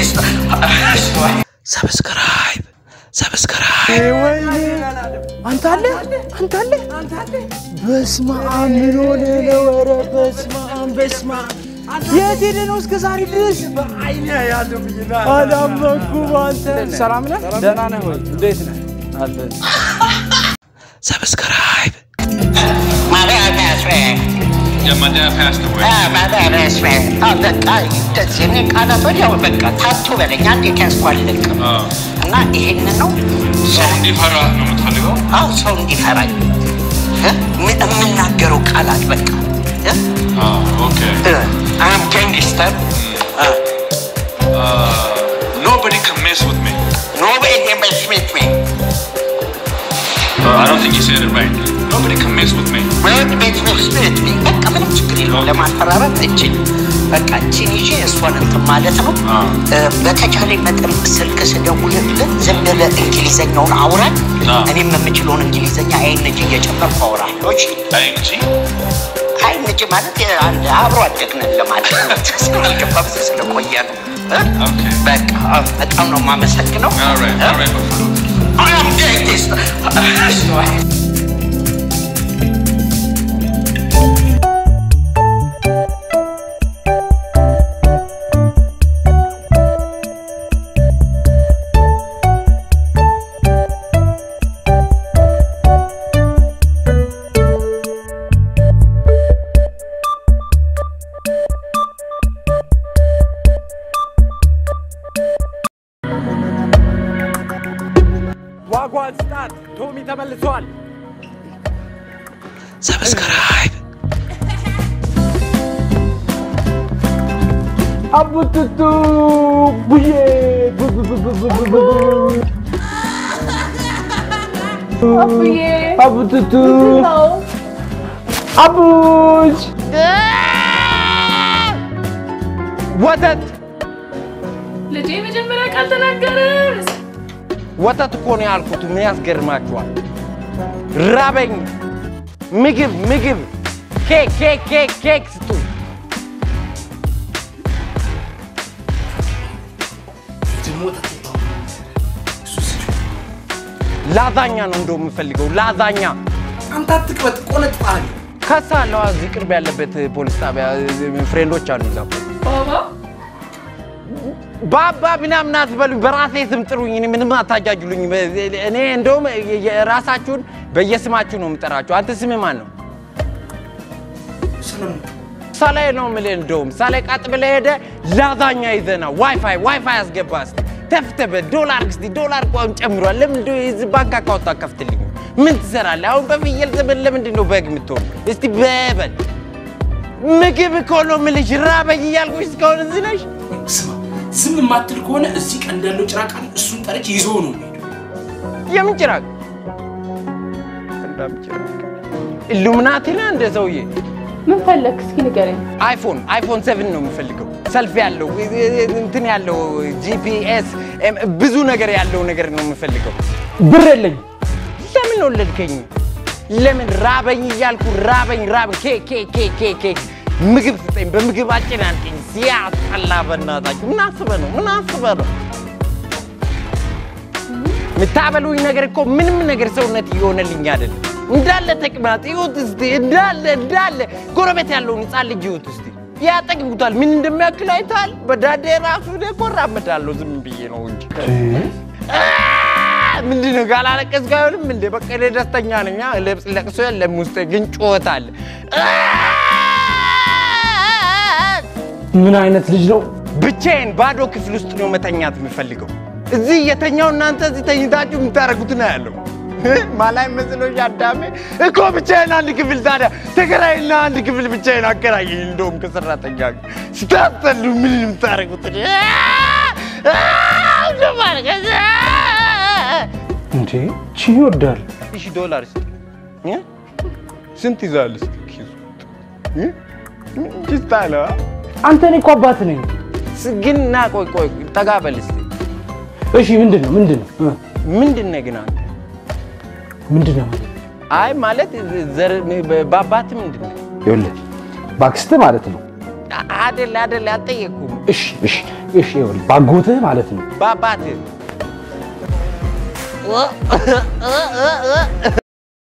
ሰብስክራይብ ሰብስክራይብ አንተ አለ አንተ አለ በስመ አብ ምን ሆነ ነው? ኧረ በስመ አብ በስመ አብ የት ሄደህ ነው እስከ ዛሬ ድረስ? አላመንኩም። አንተ ሰላም ነህ? ደህና ነህ ወይ? እንዴት ነህ? አለ ሰብስክራይብ My dad passed away. Yeah, my dad passed away. Ah, my dad passed away. አዎ በቃ እንደዚህ እኔ ቃላት ወዲያው በቃ ታቱ በለኝ እንዴት ያስኳልልቅም አዎ። እና ይሄን ነው ሰው እንዲፈራ ነው የምትፈልገው? አው ሰው እንዲፈራኝ እ? ም- የምናገረው ቃላት በቃ አዎ፣ ኦኬ። አም ጋንግስተር Nobody can mess with me. ኖቤል የመስሜት ሜ I don't think you said it right. Nobody can mess with me. ወይም ቤት መስሜት ሜ በቃ ምንም ችግር የለውም ለማስፈራራት እችን በቃ እችን ይዤ እሷን እንትን ማለት ነው አዎ። እ፣ በተቻለ መጠን ስልክ ስደውልልህ ዝም ብለህ እንግሊዘኛውን አውራኝ አዎ። እኔም የምችለውን እንግሊዘኛ አይን እጅ እየጨመርኩ አውራለሁ እሺ አይ እንጂ አይን እጅ ማለት አንድ አብሮ አደግነን ለማለት ነው ስላልገባም ስለቆየ ነው እ? ኦኬ። በቃ በጣም ነው የማመሰግነው All right, all right, Buffalo. I am greatest. ዋጓን ስጣት። ቶሚ ተመልሷል። ሰብስክራይብ አቡቱቱ ቡዬ ቡ- ቡ- ቡ- ቡ- ቡ- ቡ- ቡ- አቡዬ አቡቱቱ ነው አቡች ወተት ልጄ መጀመሪያ ቃል ተናገረ። ወተት እኮ ነው ያልኩት። ምን ያስገርማችኋል? ራበኝ። ምግብ ምግብ፣ ኬክ ኬክ ኬክ ኬክ ስጡ። ላዛኛ ነው እንደው የምፈልገው ላዛኛ። አንተ አትቅበጥ፣ ቆነጥጣለሁ። ከሳለዋ እዚህ ቅርብ ያለበት ፖሊስ ጣቢያ ፍሬንዶች አሉ እዛ። ባባ ባባ ምናምን አትበሉኝ፣ በራሴ ስም ጥሩኝ። እኔ ምንም አታጃጅሉኝ። እኔ እንደውም የራሳችሁን በየስማችሁ ነው የምጠራችሁ። አንተ ስምህ ማን ነው? ሰለሞን ሳላይ ነው የምልህ። እንደውም ሳላይ ቀጥ ብለህ ሄደህ ላዛኛ ይዘና ዋይፋይ ዋይፋይ አስገባ እስኪ ተፍተህ ዶላር እስኪ ዶላር ቋም ጨምሯል። ለምን እንደው የዚህ ባንክ አካውንት አከፍትልኝ? ምን ትሰራለህ አሁን? በፍየል ዘመን ለምንድን ነው በግ የምትሆን? እስቲ በበል ምግብ እኮ ነው የምልሽ። ራበኝ እያልኩሽ እስካሁን እዚህ ነሽ። ስማ፣ ዝም የማትል ከሆነ እዚህ ቀንድ ያለው ጭራቅ አለ፣ እሱን ጠርቼ ይዞ ነው የሚሄደው። የምን ጭራቅ? እንዳም ጭራቅ ኢሉሚናቲ ነህ እንደ ሰውዬ። ምን ፈለግ? እስኪ ንገረኝ። አይፎን አይፎን ሰቨን ነው የምፈልገው። ሰልፍ ያለው እንትን ያለው ጂፒኤስ ብዙ ነገር ያለው ነገር ነው የምፈልገው። ብር የለኝ። ለምን ወለድከኝ? ለምን ራበኝ እያልኩ ራበኝ ራበኝ። ኬክ ኬክ ኬክ ኬክ ኬክ ምግብ ስጠኝ፣ በምግብ አጨናንቀኝ። ሲያስጠላ በእናታችሁ። ምን አስበህ ነው? ምን አስበህ ነው? የምታበሉኝ ነገር እኮ ምንም ነገር ሰውነት እየሆነልኝ አይደለም። እንዳለ ተቅማጥ ይሁት እስቲ እንዳለ እንዳለ ጎረቤት ያለውን ህፃን ልጅ ይሁት እስቲ ያጠግቡታል። ምን እንደሚያክል አይተሃል? በዳዴ ራሱ እኔ እኮ እራመዳለሁ ዝም ብዬ ነው እንጂ አ! ምንድን ነው ካላለቀስኩ አይሆንም እንዴ? በቃ እኔ ደስተኛ ነኝ። አ፣ ለቅስ- ለቅሶ የለም ውስጤ ግን ጩኸት አለ። አ! ምን አይነት ልጅ ነው? ብቻዬን ባዶ ክፍል ውስጥ ነው መተኛት የምፈልገው። እዚህ እየተኛው እናንተ እዚህ ተኝታችሁ የምታደርጉት ነው ያለው። ማላይ መስሎሽ አዳሜ እኮ ብቻዬን አንድ ክፍል ታዲያ ተከራይና አንድ ክፍል ብቻዬን አከራየኝ። እንደውም ከሰራተኛ ጋር ስታስጠሉ ምን የምታደርጉት እንዴ ቺ ይወዳል። ሺህ ዶላር ስ ስንት ይዛል? እስኪ ኪሱ እ? ኪስታ አለ አንተ እኔ እኮ አባት ነኝ። ግን ና ቆይ ቆይ ጠጋ በል እስኪ እሺ ምንድን ነው ምንድን ነው እ? ምንድን ነህ ግን አንተ? ምንድን ነው ማለት አይ ማለት ዘር በአባት ምንድን ነህ? ይኸውልህ ባክስት ማለት ነው። አደለ አደለ አልጠየቅኩም። እሺ እሺ እሺ ይኸውልህ ባጎትህ ማለት ነው በአባትህ